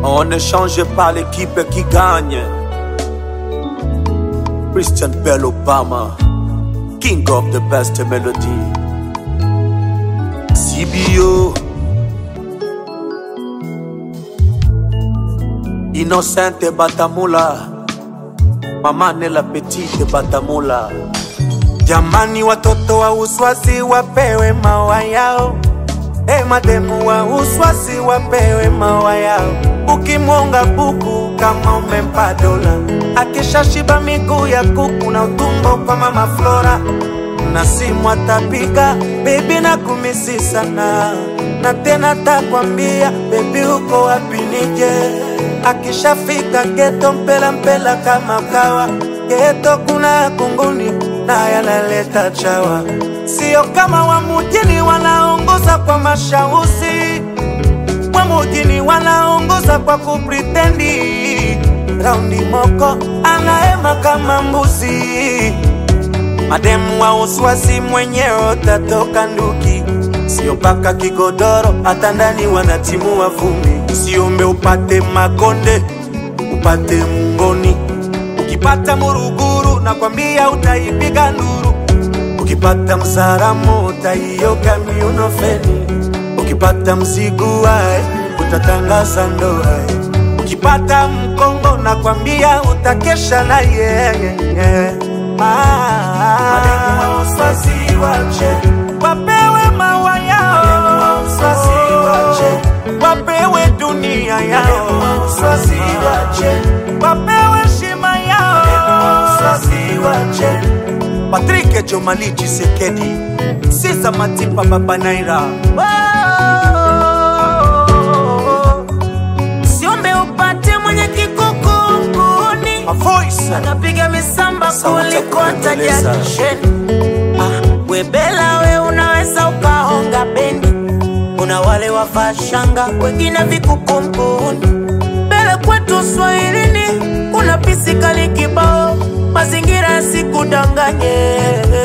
On ne change pas l'équipe qui gagne. Christian Bell Obama, King of the best melody. CBO. Innocente Batamula. Mama Nela Petite Batamula. Jamani, watoto wa uswazi wapewe mawa yao. E mademu wa uswazi wapewe mawa yao. Ukimwonga buku kama umempa dola, akishashiba miguu ya kuku na utumbo kwa mama Flora, na simu atapiga bebi na kumisi sana, na tena takwambia bebi uko wapi nije. Akishafika geto mpela mpela kama kawa, geto kuna kunguni na yanaleta chawa, sio kama wa mujini wanaongoza kwa mashausi wa mujini wanaongoza kwa kupritendi. Raundi moko anaema kama mbuzi, mademu wa uswasi mwenyewe utatoka nduki, sio mpaka kigodoro, hata ndani wanatimua vumbi. Usiombe upate makonde, upate mungoni. Ukipata muruguru, nakwambia utaipiga nduru. Ukipata mzaramo, utaioga miuno feni ukipata mzigu wae utatangaza ndoa ukipata mkongo nakwambia utakesha na yeye wapewe mawa yao wapewe dunia yao wapewe shima yao Patrick Jomali Chisekedi Sisa Matipa Baba Naira Siombe upate mwenye kikukunguni A voice anapiga misamba Sauti ya kuliko hata kupendeza. jakisheni. Ah, webela we unaweza ukahonga bendi, kuna wale wavaa shanga, wengine vikukumbuni. Mbele kwetu Swahilini kuna pisikali kibao, mazingira yasikudanganye.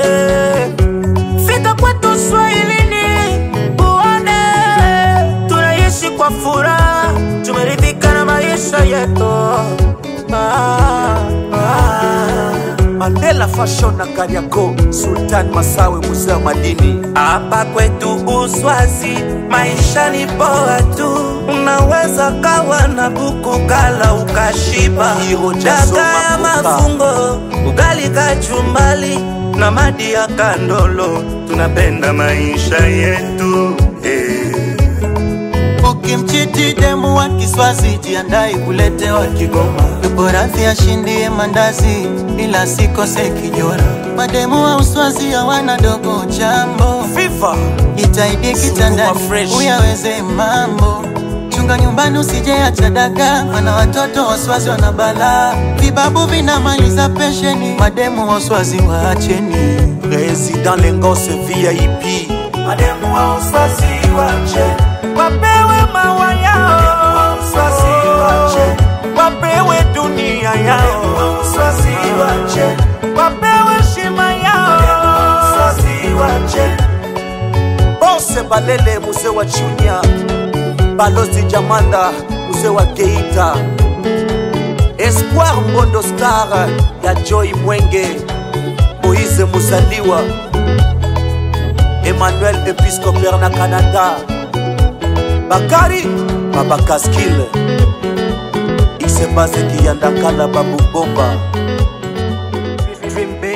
Fika kwetu Swahilini uone tunaishi kwa furaha, tumeridhika na maisha yetu. Ah, ah. Mandela Fashion na Kariako Sultan Masawe Mzee wa Madini Hapa kwetu Uswazi maisha ni poa tu, unaweza kawa na buku kala ukashiba, Hiro Jazo daga ya Makuka. mafungo, ugali kachumbali na madi ya kandolo, tunapenda maisha yetu eh. Ukimchiti demu wa Kiswazi, jiandai kuletewa Kigoma. Yupo radhi ashindie mandazi, ila sikose kijora. Mademu wa Uswazi hawana dogo jambo, Viva jitahidi kitandani Sukuma fresh. uyaweze mambo. Chunga nyumbani usije acha daga, mana watoto wa Uswazi wana balaa. Vibabu vinamaliza pensheni, mademu wa Uswazi waacheni. Président Lengose VIP Mademu wa Uswazi wache wapewe mawa yao, Uswazi wache wapewe dunia yao, Uswazi wache wapewe shima yao, Uswazi wache Bose Balele Mzee wa Chunya Balozi Jamanda Mzee wa Geita Espoir Mbondo Star ya Joy Mwenge Moise Musaliwa Emmanuel Episcopal na Canada Bakari Baba Kaskil Isebase Kiyandakala Babu Bomba Dream